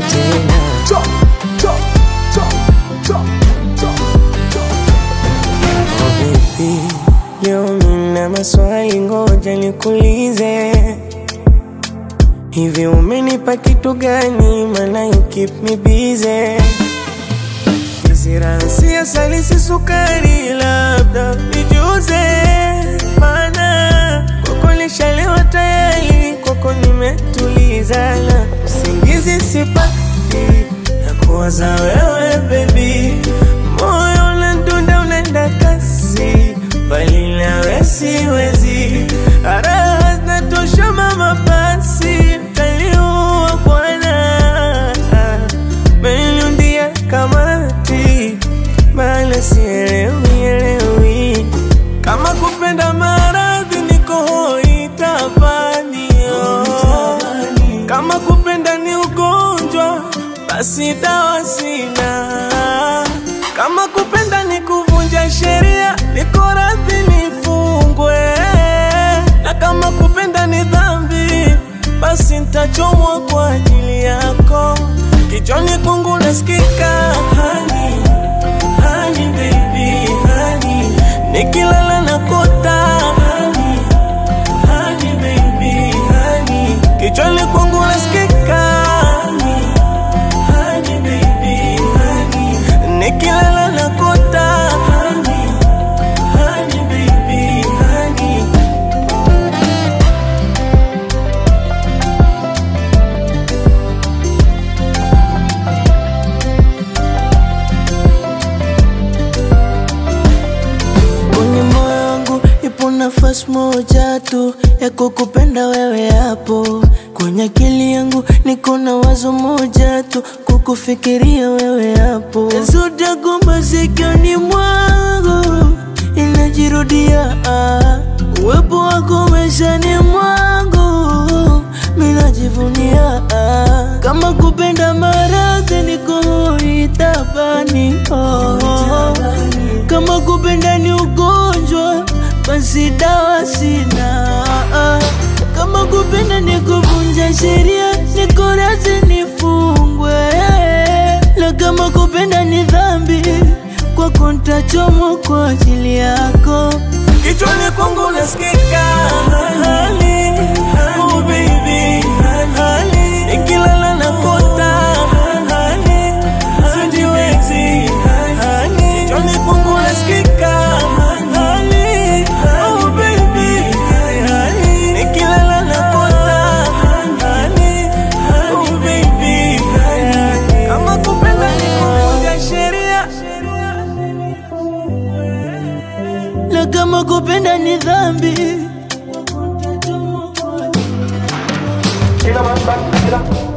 tena. Oh baby, leo mina maswali, ngoja nikuulize. Hivi umenipa kitu gani? Maana you keep me busy. Kisirasi asali si sukari, labda nijuze. Maana kwako nishalewa tayari, kwako nimetulizana, usingizi sipati na kuwaza wewe baby, moyo unadunda unaenda kasi, bali nawe siwezi, raha zinatosha mama, basi taliua bwana Meniundia kamati Bala sielewi elewi Kama kupenda maradhi niko hoi tabani oh. Kama kupenda ni ugonjwa basi dawa sina Kama kupenda ni kuvunja sheria niko radhi nifungwe Na kama kupenda ni dhambi basi nitachomwa kwa ajili yako Kichwani kwangu nasikika hani, hani baby, hani Nikilala na kota hani, hani baby, hani Kichwani kwangu nasikika hani, hani baby, hani Nikilala na kota hani, hani baby, hani Kwenye moyo wangu ipo nafasi moja tu ya kukupenda wewe hapo. Kwenye akili yangu niko na wazo moja tu kukufikiria wewe hapo. Zote gumba sikioni mwangu inajirudia, ah. uwepo wako maishani mwangu minajivunia, ah. kama kupenda maradhi niko itabani oh. Kama kupenda ni ugonjwa, basi dawa sina. Kama kupenda ni kuvunja sheria, niko radhi nifungwe. Na kama kupenda ni dhambi, kwako nitachomwa kwa ajili yako. Kichwani kwangu nasikika hali, oh baby, hali Nikilala na kota hali, sijiwezi hali Kichwani kwangu nasikika hali, oh baby, hali Nikilala na kota hali, oh baby, hali Kama kupenda ni kuvunja sheria Na kama kupenda ni dhambi, Kila man back, kila